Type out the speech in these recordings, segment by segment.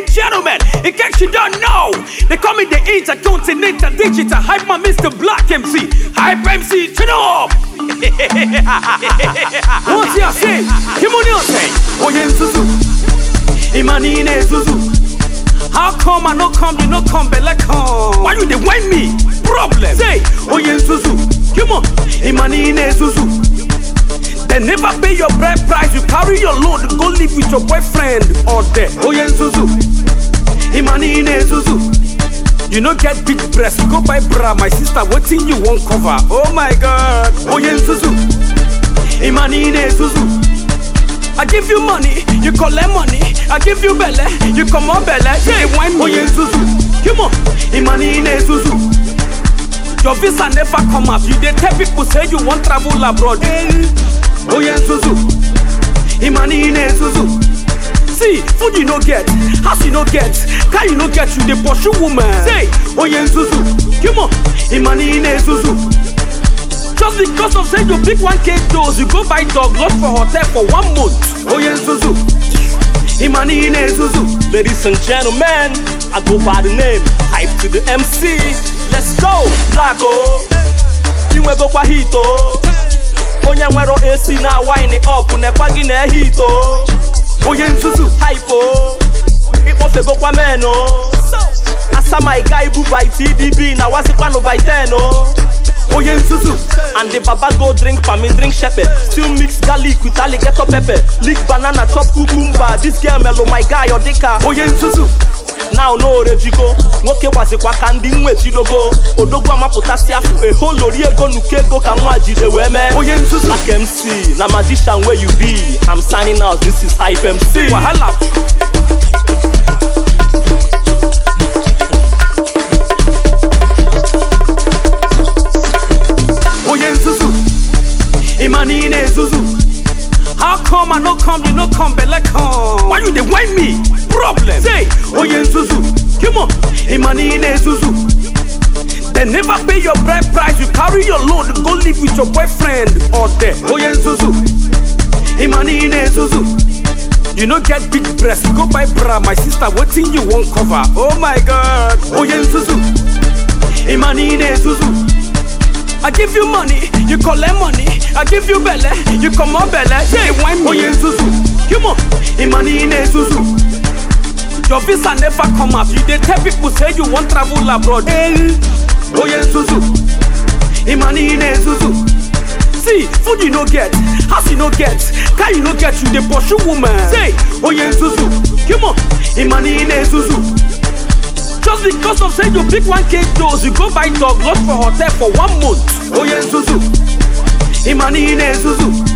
and gentlemen, in case you don't know, they call me the intercontinental digital hype man, Mr. Black MC. Hype MC, turn up! What's your say? Come on, your say. Oye, Zuzu. Imani ne Zuzu. How come I no come, you no come, belle come? Why you dey whine me? Problem. Say, Oye, Zuzu. Come on. Imani ne Zuzu. They never pay your bread price. You carry your load, go live with your boyfriend or there. Oh yeah, Zuzu. Imani ne Zuzu. You no get big breast, go buy bra. My sister, waiting you won't cover. Oh my God. Oh yeah, Zuzu. Imani ne Zuzu. I give you money, you collect money. I give you belle, you come on belle. Yeah, wine me. Oh yeah, Zuzu. Come on. Imani ne Zuzu. Your visa never come up. You dey tell people say you want travel abroad. Oh yeah, Zuzu. Imani ne Zuzu. See, food you no get, house you no get, car you no get, you dey pursue woman. Say, oh yeah, Zuzu. Come on, Imani ne Zuzu. Just because of say you pick one cake dose, you go buy dog lot for hotel for one month. Oh yeah, Zuzu. Imani ne Zuzu. Ladies and gentlemen, I go by the name Hype to the MC. Let's go, Blago. Inwego kwa hito. Onye nwere AC na wine up nekwa gị na hito. Oh yeah, Zuzu. Hypo. Ikpofegokwa meno. Asa my guy bu by TDB na wasikwano by 10 oh. Oh yeah, Zuzu. And the baba go drink for me, drink shepherd. Still mix garlic with alligator pepper. Lick banana, chop cucumber. This girl mellow, my guy, or dika. Oh yeah, Zuzu. Now no rejigo. Nwoke wazikwa ka ndị nwe chidogo. Odogwu amapụtasị afụ eho lori ego nuke ego ka nwa jide wee mee. Oh yeah, Zuzu. Black MC, na magician where you be. I'm signing out, this is Hype MC. Wahala. Oh yeah, Zuzu. Imani ne Zuzu. How come I no come, you no come, belle come? Why you dey whine me? Problem. Say, oh yeah, Zuzu. Come on, Imani ne Zuzu. They never pay your bread price. You carry your load, go live with your boyfriend or there. Oh yeah, Zuzu. Imani ne Zuzu. You no get big breast, go buy bra. My sister, waiting you won't cover. Oh my God. Oh yeah, Zuzu. Imani ne Zuzu. I give you money, you collect money. I give you belle, you come on belle. Yeah, wine me. Oh yeah, Zuzu. Come on, Imani ne Zuzu. Your visa never come up. You dey tell people say you want travel abroad. Oh yeah, Zuzu. Imani ne Zuzu. See, food you no get, house you no get, car you no get, you dey pursue woman. Say, oh yeah, Zuzu. Come on, Imani ne Zuzu. Just because of say you pick one cake dose, you go buy dog lot for hotel for one month. Oh yeah, Zuzu. Imani ne Zuzu.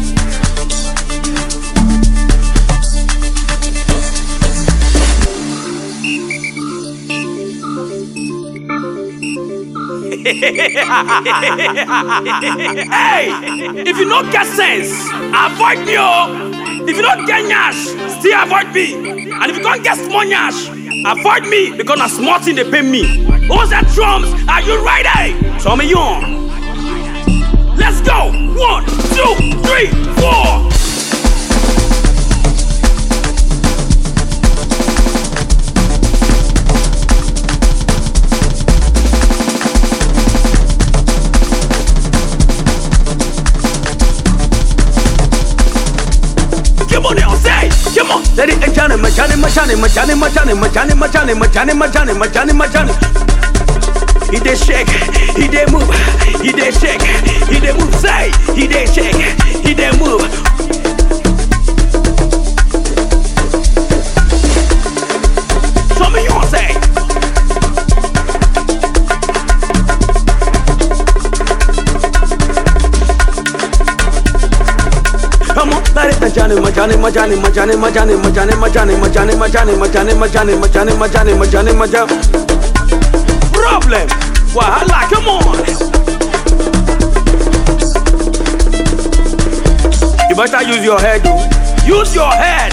hey, if you don't get sense, avoid me. Oh. If you don't get nyash, still avoid me. And if you don't get small nyash, avoid me because na small thing they pay me. Who's that drums? Are you ready? Show me on. Let's go. One, two, three, four. Come on now, say, come on. Ladies and gentlemen, Johnny, my Johnny, my Johnny, my Johnny, my Johnny, my Johnny, my Johnny, my Johnny, my Johnny, my Johnny. He dey shake, he dey move, he dey shake, he dey move. Say, he dey shake, he dey move. Show me your say. Come on, ladies and gentlemen, my Johnny, my Johnny, my Johnny, my Johnny, my Johnny, my Johnny, my Johnny, my Johnny, my Johnny, my Johnny, my Johnny, my Johnny, my Johnny, my Johnny. Problem. Wahala, come on. You better use your head, dude. Use your head.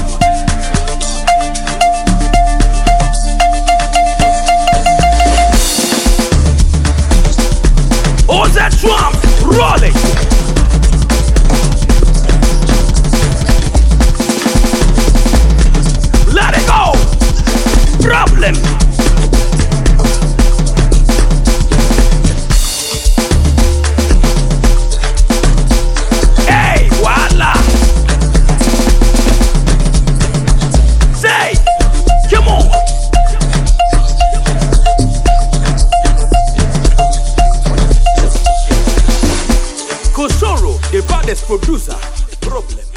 All that drums rolling. Let it go. baddest producer. Problem.